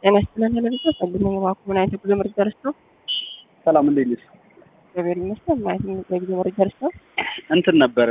ጤና ይስጥልን ለልጆ ጸልመኝ ባኩ ምን አይነት የጉዞ መረጃ ደርሰው? ሰላም እንዴት ነሽ? እግዚአብሔር ይመስገን። ምን አይነት የጉዞ መረጃ ደርሰው? እንትን ነበር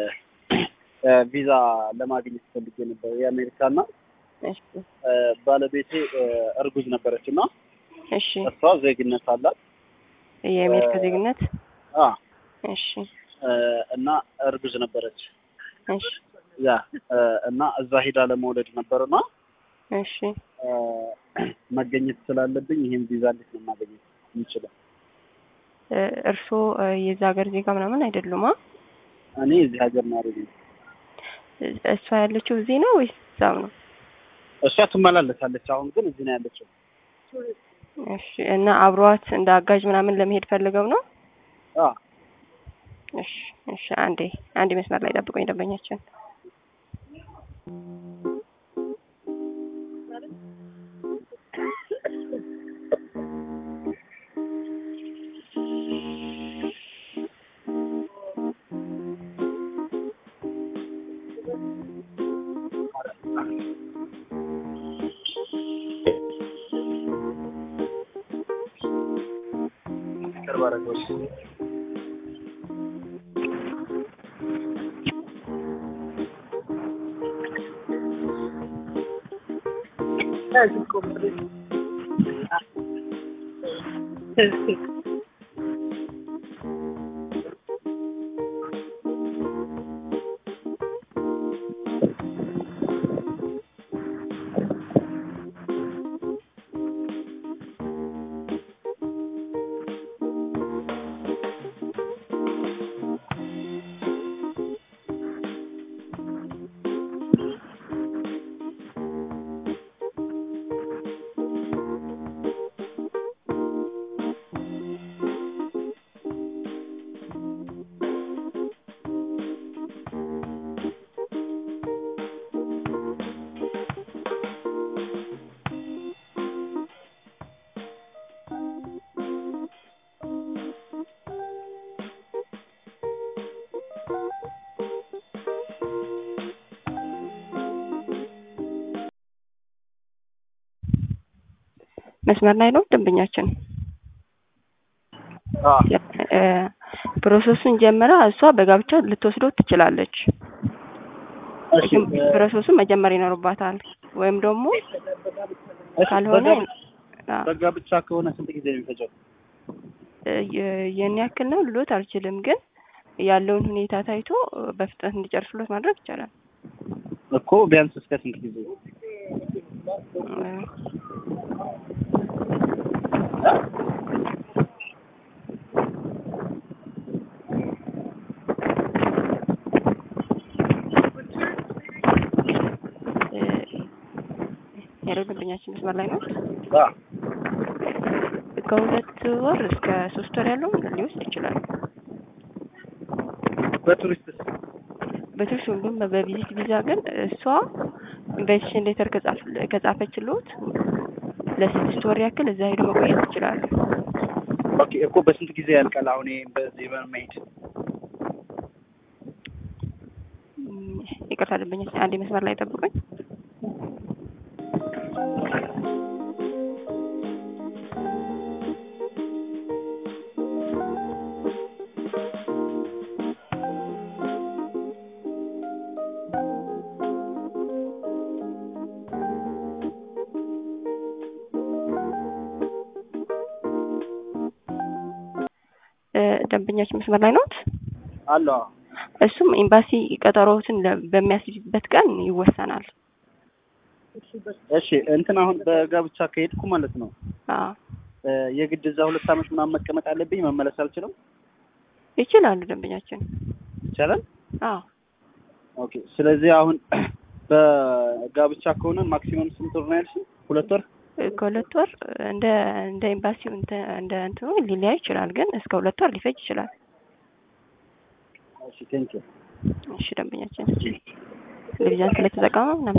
ቪዛ ለማግኘት ፈልጌ ነበር የአሜሪካና እሺ ባለቤቴ እርጉዝ ነበረች እና እሺ እሷ ዜግነት አላት የአሜሪካ ዜግነት አ እሺ እና እርጉዝ ነበረች እሺ ያ እና እዛ ሄዳ ለመውለድ ነበርና እሺ መገኘት ስላለብኝ ይህን ቪዛ እንዴት ነው ማገኘት የምችለው? እርስዎ የዛ ሀገር ዜጋ ምናምን አይደሉማ? እኔ እዚህ ሀገር ነዋሪ ነኝ። እሷ ያለችው እዚህ ነው ወይስ እዛው ነው? እሷ ትመላለሳለች። አሁን ግን እዚህ ነው ያለችው። እሺ እና አብሯት እንደ አጋዥ ምናምን ለመሄድ ፈልገው ነው? አ እሺ እሺ አንዴ አንዴ መስመር ላይ ጠብቆኝ ደንበኛችን ቅርብ አደረገች። መስመር ላይ ነው ደንበኛችን። አ ፕሮሰሱን ጀምራ እሷ በጋብቻ ልትወስደው ትችላለች። እሺ ግን ፕሮሰሱን መጀመር ይኖርባታል። ወይም ደግሞ ካልሆነ አ፣ በጋብቻ ከሆነ ስንት ጊዜ ነው የሚፈጀው? የ- የኔ ያክል ነው ልሎት አልችልም፣ ግን ያለውን ሁኔታ ታይቶ በፍጥነት እንዲጨርሱለት ማድረግ ይቻላል። እኮ ቢያንስ እስከ ስንት ጊዜ? ያለው ደንበኛችን መስመር ላይ ነው። አ ከሁለት ወር እስከ ሶስት ወር ያለው ሊወስድ ይችላል። በቱሪስትስ በትርሽ ሁሉም በቪዚት ቪዛ ግን እሷ ኢንቫይቴሽን ሌተር ከጻፈችልዎት ለስድስት ወር ያክል እዛ ሄዶ መቆየት ይችላሉ። ኦኬ እኮ በስንት ጊዜ ያልቃል? አሁን ይሄ በዚህ በመሄድ እም፣ ይቅርታ ደንበኛችን አንዴ መስመር ላይ ጠብቁኝ። እ፣ ደንበኛችን መስመር ላይ ነዎት? አለ እሱም ኤምባሲ ቀጠሮዎትን ለ- በሚያስይዝበት ቀን ይወሰናል። እሺ እንትን አሁን በጋብቻ ከሄድኩ ማለት ነው አዎ እ፣ የግድ እዛ ሁለት ዓመት ምናምን መቀመጥ አለብኝ? መመለስ አልችልም? ይችላሉ ደንበኛችን። ይቻላል? አዎ ኦኬ ስለዚህ አሁን በጋብቻ ከሆነ ማክሲመም ስንት ወር ነው ያልሽኝ? ሁለት ወር? እ፣ ከሁለት ወር እንደ እንደ ኤምባሲው እንተ እንደ እንትኑ ሊለያይ ይችላል፣ ግን እስከ ሁለት ወር ሊፈጅ ይችላል። እሺ ቴንኪው እሺ ደንበኛችን ቴሌቪዥን ስለተጠቀመ